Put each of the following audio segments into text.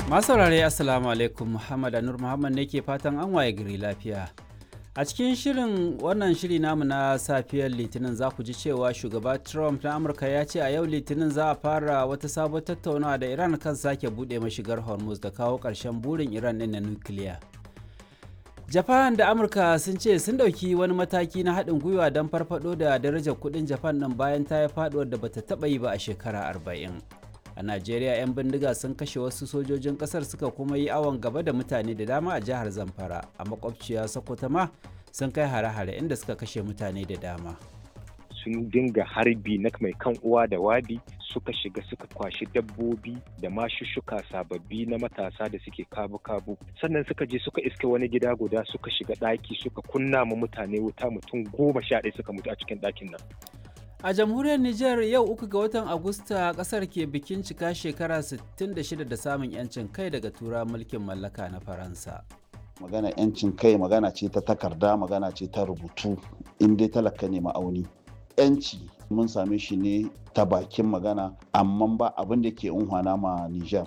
Masu saurare Assalamu alaikum Muhammad Anur Muhammad ne ke fatan an waye gari lafiya. A cikin shirin wannan shiri namu na safiyar Litinin za ku ji cewa shugaba Trump na Amurka ya ce a yau Litinin za a fara wata sabon tattaunawa da Iran kan sake buɗe mashigar Hormuz da kawo ƙarshen burin Iran ɗin na nukiliya. Japan da Amurka sun ce sun ɗauki wani mataki na haɗin gwiwa don farfaɗo da darajar kuɗin Japan ɗin bayan ta yi faɗuwar da bata taɓa yi ba a shekara arba'in. a najeriya 'yan bindiga sun kashe wasu sojojin kasar suka kuma yi awon gaba da mutane da dama a jihar zamfara a makwabciya sokoto ma sun kai hare-hare inda suka kashe mutane da dama sun dinga harbi na mai kan uwa da wabi suka shiga suka kwashi dabbobi da mashushuka sababbi na matasa da suke kabu-kabu sannan suka je suka iske wani gida guda suka shiga ɗaki suka kunna ma mutane wuta mutum goma sha ɗaya suka mutu a cikin ɗakin nan A jamhuriyar Nijar yau uku ga watan Agusta kasar ke bikin cika shekara 66 da samun 'yancin kai daga tura mulkin mallaka na Faransa. Magana 'yancin kai magana ce ta takarda magana ce ta rubutu in dai talaka ne ma'auni. 'Yanci mun same shi ne ta bakin magana amma ba abin da ke unhwana ma Nijar.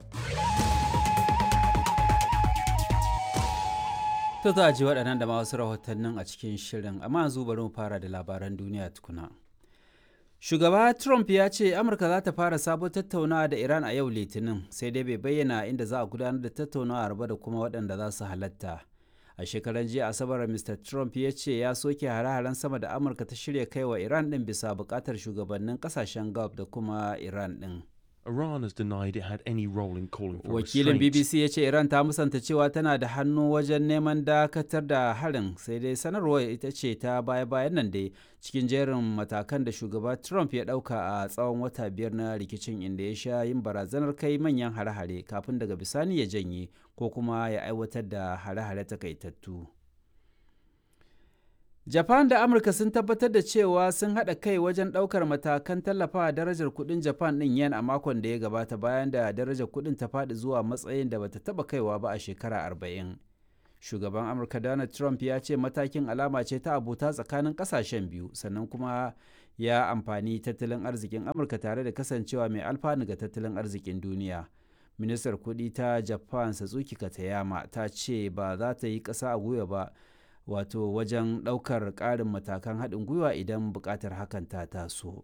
To za a ji waɗannan da ma wasu rahotannin a cikin shirin amma yanzu bari mu fara da labaran duniya tukuna. Shugaba Trump ya ce Amurka za ta fara sabon tattaunawa da Iran a yau Litinin sai dai bai bayyana inda za a gudanar da tattaunawa ba da kuma waɗanda za su halatta. A shekaran jiya Asabar Mr. Trump ya ce ya soke hare-haren sama da Amurka ta shirya kai wa Iran ɗin bisa buƙatar shugabannin ƙasashen Gulf da kuma Iran ɗin. Iran has denied it had any role in calling for Wakilin restraint. BBC ya ce Iran ta musanta cewa tana da hannu wajen neman dakatar da harin sai dai sanarwar ita ce ta baya-bayan nan dai cikin jerin matakan da shugaba Trump ya dauka a tsawon wata biyar na rikicin inda ya sha yin barazanar kai manyan hare-hare kafin daga bisani ya janye ko kuma ya aiwatar da hare-hare takaitattu. Japan da Amurka sun tabbatar da cewa sun haɗa kai wajen ɗaukar matakan tallafawa darajar kuɗin Japan ɗin yen a makon da ya gabata bayan da darajar kuɗin ta faɗi zuwa matsayin da bata taɓa kaiwa ba a shekara arba'in. Shugaban Amurka Donald Trump ya ce matakin alama ce ta abota tsakanin ƙasashen biyu sannan kuma ya amfani tattalin arzikin Amurka tare da kasancewa mai alfanu ga tattalin arzikin duniya. Ministar kuɗi ta Japan Satsuki Katayama ta ce ba za ta yi ƙasa a gwiwa ba wato wajen ɗaukar ƙarin matakan haɗin gwiwa idan buƙatar hakan ta taso.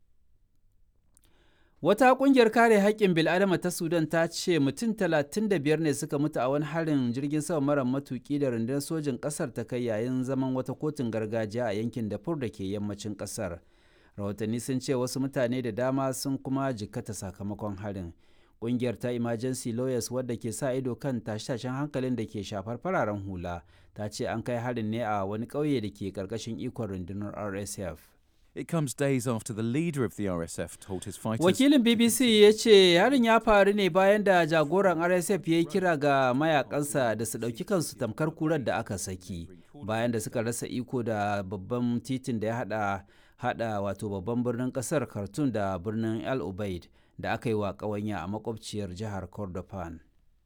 Wata ƙungiyar kare haƙƙin bil'adama ta Sudan ta ce mutum 35 ne suka mutu a wani harin jirgin sama mara matuƙi da rundunar sojin ƙasar ta kai yayin zaman wata kotun gargajiya a yankin Darfur da ke yammacin ƙasar. Rahotanni sun ce wasu mutane da dama sun kuma jikkata sakamakon harin. kungiyar ta emergency lawyers wadda ke sa ido kan tashe-tashen hankalin da ke shafar fararen hula ta ce an kai harin ne a wani ƙauye da ke ƙarƙashin ikon rundunar rsf It comes days after the leader of the RSF told his fighters. wakilin bbc ya ce harin ya faru ne bayan da jagoran rsf ya yi kira ga mayakansa da su ɗauki kansu tamkar kurar da aka saki bayan da suka rasa iko da babban titin da ya hada hada wato babban birnin kasar khartoum da birnin el ubaid da aka yi wa ƙawanya a makwabciyar jihar Kordofan.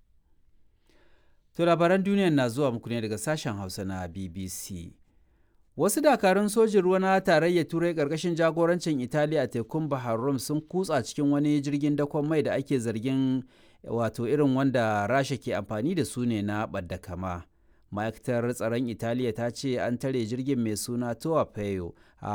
To labaran duniyar na zuwa muku ne daga sashen Hausa na BBC. Wasu dakarun sojin ruwa na tarayyar Turai ƙarƙashin jagorancin Italiya a tekun Bahar Rum sun kutsa cikin wani jirgin dakon mai da ake zargin wato irin wanda Rasha ke amfani da su ne na ɓadda kama. ma'aikatar tsaron italiya ta ce an tare jirgin mai suna towa a